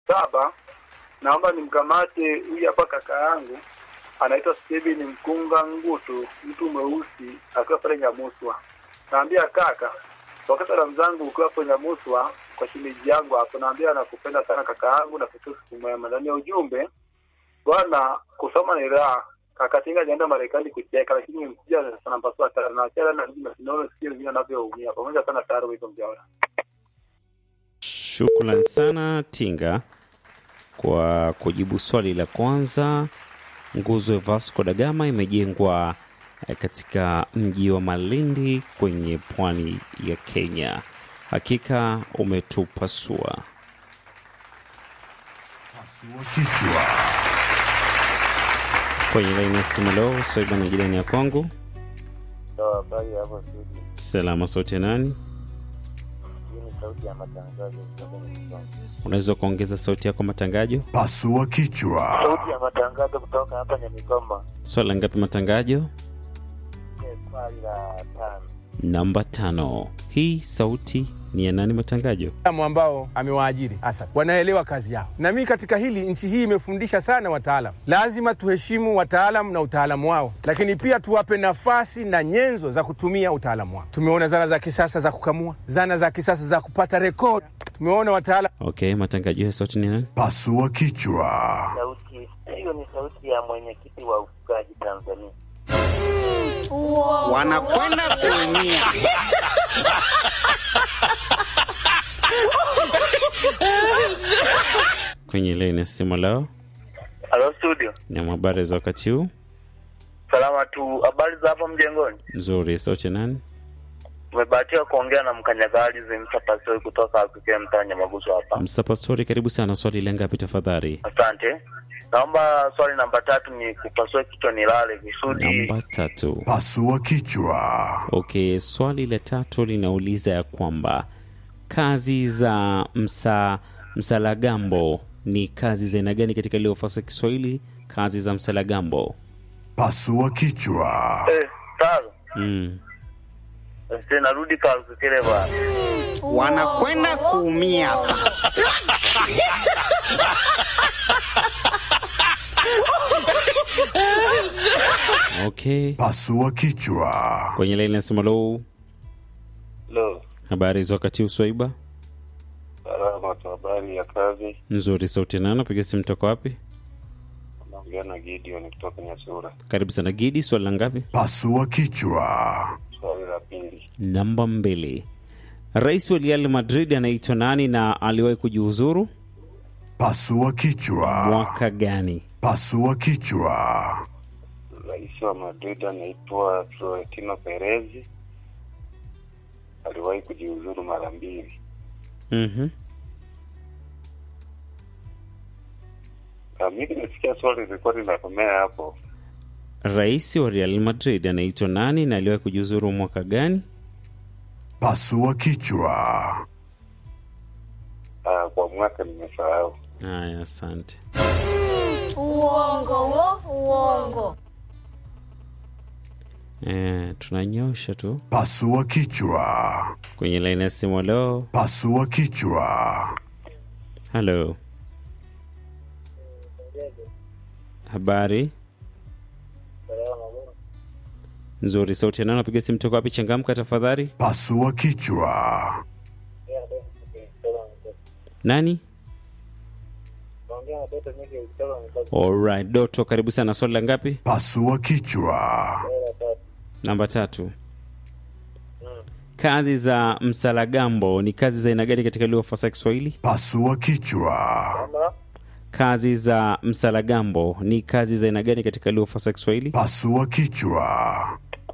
saba naomba nimkamate huyu hapa kaka yangu anaitwa Steven Mkunga Ngutu, mtu mweusi akiwa pale Nyamuswa. Naambia kaka, wakati salamu zangu ukiwa hapo Nyamuswa kwa shimeji yangu hapo, naambia nakupenda sana kaka yangu na kutu siku mwema. Ndani ya ujumbe bwana, kusoma ni raha. Kaka Tinga alienda Marekani kucheka, lakini nimekuja sana mpasua tara na chela na mimi sinaona sikia wengine wanavyoumia. Pamoja sana tayari wiko mjaona. Shukran sana Tinga kwa kujibu swali la kwanza. Nguzo ya Vasco da Gama imejengwa eh, katika mji wa Malindi kwenye pwani ya Kenya. Hakika umetupasua. Pasua kichwa. Kwenye laini ya simu leo, Swaiba na jirani ya kwangu. Sawa, habari hapo studio. Salama sote nani? Hii ni sauti ya matangazo kutoka Msoma. Unaweza kuongeza sauti yako matangajo? Pasua kichwa. Sauti ya matangazo kutoka hapa Nyamikoma. Swala ngapi matangajo? Ni swali la tano. Namba tano. Hii sauti ni ya nani matangajo? wataalamu ambao amewaajiri asasi wanaelewa kazi yao, na mimi katika hili, nchi hii imefundisha sana wataalam. Lazima tuheshimu wataalam na utaalamu wao, lakini pia tuwape nafasi na nyenzo za kutumia utaalamu wao. Tumeona zana za kisasa za kukamua, zana za kisasa za kupata rekodi. Tumeona wataalam Okay, matangajo ya sauti ni nani? Pasua kichwa. Sauti hiyo ni sauti ya mwenyekiti wa ufugaji Tanzania. wanakwenda kuumia. Kwenye laini ya simu leo Halo studio. na habari za wakati huu Salama tu. Habari za hapo mjengoni? nzuri. Sauti ya nani? Tumebahatiwa kuongea na mkanyagari Zimsa Pasoi kutoka Afrika mtaa Nyamaguso hapa. Msapa Story, karibu sana. Swali la ngapi tafadhali? Asante. Naomba swali namba tatu ni kupasua kichwa nilale kusudi. Namba tatu. Pasua kichwa. Okay, swali la tatu linauliza ya kwamba kazi za msa msalagambo ni kazi za aina gani katika lugha fasaha ya Kiswahili? Kazi za msalagambo. Pasua kichwa. Eh, taro. Mm. Sasa narudi kalkukele bwana. Wanakwenda kuumia sasa. Okay, Pasua kichwa. kwenye laini ya simu low, Lo, habari za wakati huu Swaiba? salama tu, habari ya kazi. Nzuri. Sauti ya nani? Piga simu toka wapi? Naongea na Gideon kutoka Nyasura. Karibu sana Gidi. Swali la ngapi? Pasua kichwa. Swali la pili. Namba mbili. Rais wa Real Madrid anaitwa nani na aliwahi kujiuzuru Pasua kichwa. mwaka gani? Pasua kichwa. Rais wa Madrid anaitwa Florentino Perez. Aliwahi kujiuzuru mara mbili. Mhm. Ah, Mimi nimesikia swali lilikuwa linakomea hapo. Rais wa Real Madrid anaitwa nani na aliwahi kujiuzuru mwaka gani? Pasua kichwa. Ah, kwa mwaka nimesahau. Haya, asante. Uongo wo, uongo. Eh, tunanyosha tu Pasua kichwa. kwenye laini ya simu. Leo Pasua kichwa. halo, habari nzuri. Sauti ya nani? Napiga simu toka wapi? Changamka tafadhali. Pasua kichwa. Nani? Alright, Doto, karibu sana. Swali la ngapi? Pasua kichwa. Namba tatu. Kazi za msalagambo ni kazi za aina gani katika lugha fasaha ya Kiswahili? Pasua kichwa. Kazi za msalagambo ni kazi za aina gani katika lugha fasaha ya Kiswahili? Pasua kichwa.